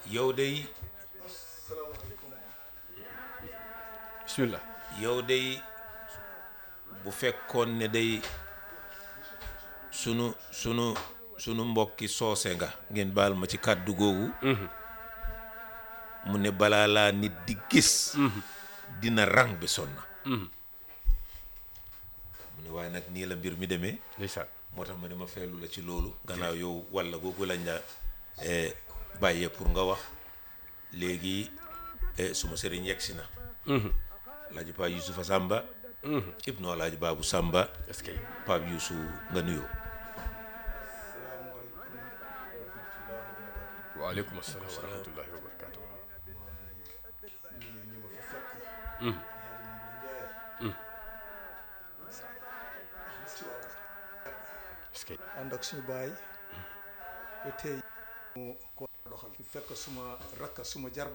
yow day bismillah yow day bu fekkoon ne day sunu sunu sunu mbokki soose nga ngeen baal ma ci kàddu googu mu ne balaa laa nit di gis dina rang bi sonna mu ne waaye nag nii la mbir mi demee ndeysaan moo tax ma ne ma feelu la ci loolu gannaaw yow walla googu lañ la bàyyee pour nga wax léegi suma sëriñ yegsi na alaaji Paa Yusufa Samba ibnu alaaji Baabu Samba est-ce que Pape Yusu nga nuyoo waaleykum asalaam wa rahmatullahi wa barakaatu est-ce que ànd ak suñu baay ba tey mu ko doxal fekk suma rakka suma jarba